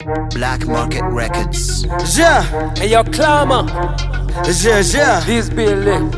Black Market Records. Yeah, Hey, yo, climber, yeah, yeah. this building.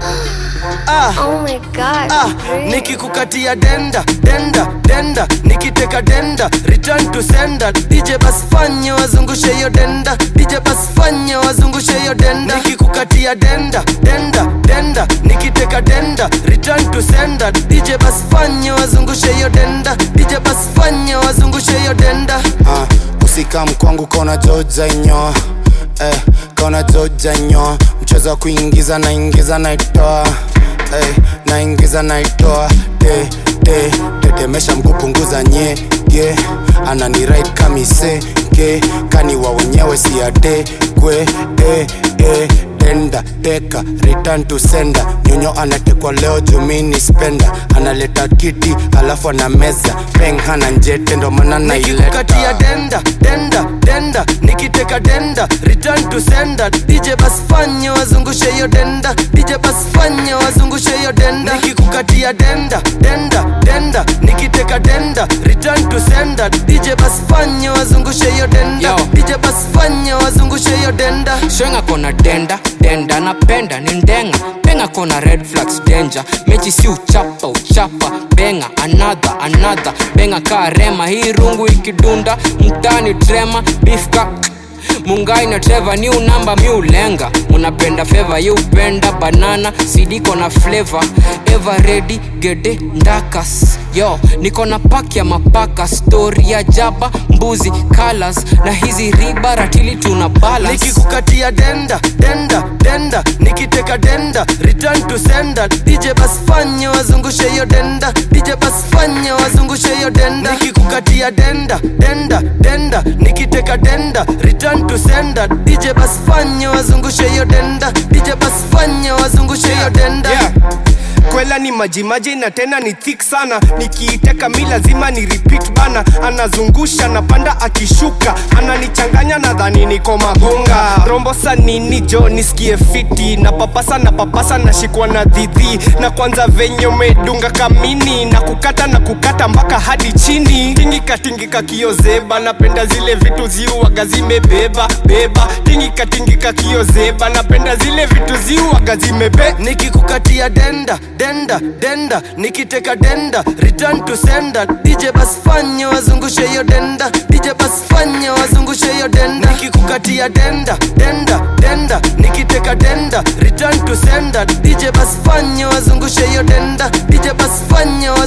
Ah, Oh my god. ah, great. nikikukatia denda denda denda nikiteka denda return to sender dj bas fanya wazungushe hiyo denda dj bas fanya wazungushe hiyo denda nikikukatia denda denda denda nikiteka denda return to sender dj bas fanya wazungushe hiyo denda dj bas fanya wazungushe hiyo denda Ah, usikam kwangu kona joja inyoa eh, kona joja inyoa mchezo wa kuingiza naingiza naitoa eh, naingiza naitoa te te tetemesha mguu punguza nyege anani right kamise ke kani wa wenyewe siate kwe eh, eh, tenda teka return to sender nyonyo anatekwa leo jumini spenda analeta kiti alafu ana meza peng hana njete ndo maana nikikukatia naileta denda denda denda nikiteka denda return to sender dj bas fanya wazungushe hiyo denda dj bas fanya wazungushe hiyo denda nikikukatia denda denda denda nikiteka denda return to sender dj bas fanya wazungushe hiyo denda Yo. dj bas fanya wazungushe hiyo denda shwenga kona denda denda napenda ni ndenga penga kona red flags danger mechi si uchapa uchapa benga another another benga kaa rema hii rungu ikidunda mtani trema bifka mungai na treva new namba mi ulenga munapenda feva ye upenda banana sidiko na flavor ever ready gede ndakas yo niko na pak ya mapaka stori ya jaba mbuzi colors na hizi riba ratili tuna balance nikikukatia denda denda denda nikiteka denda return to sender dj bas fanya wazungushe hiyo denda dj bas fanya wazungushe hiyo denda nikikukatia denda denda denda nikiteka denda return to sender dj bas fanya wazungushe hiyo denda dj bas fanya wazungushe hiyo denda yeah. kwela ni majimaji na tena ni thick sana nikiiteka mi lazima ni repeat bana anazungusha napanda akishuka ananichanganya nadhani niko magonga rombosa nini jo nisikie fiti na papasa na papasa nashikwa na dhidhi na kwanza venye umedunga kamini na kukata na kukata mpaka hadi chini tingika tingika kiozeba napenda zile vitu ziuaga zimebeba beba tingika tingika kiozeba napenda zile vitu ziuaga zimebe nikikukatia denda denda denda nikiteka denda return to sender dj bas fanya wazungushe hiyo denda dj bas fanya wazungushe hiyo denda nikikukatia denda denda denda nikiteka denda return to sender dj bas fanya wazungushe hiyo denda dj bas fanya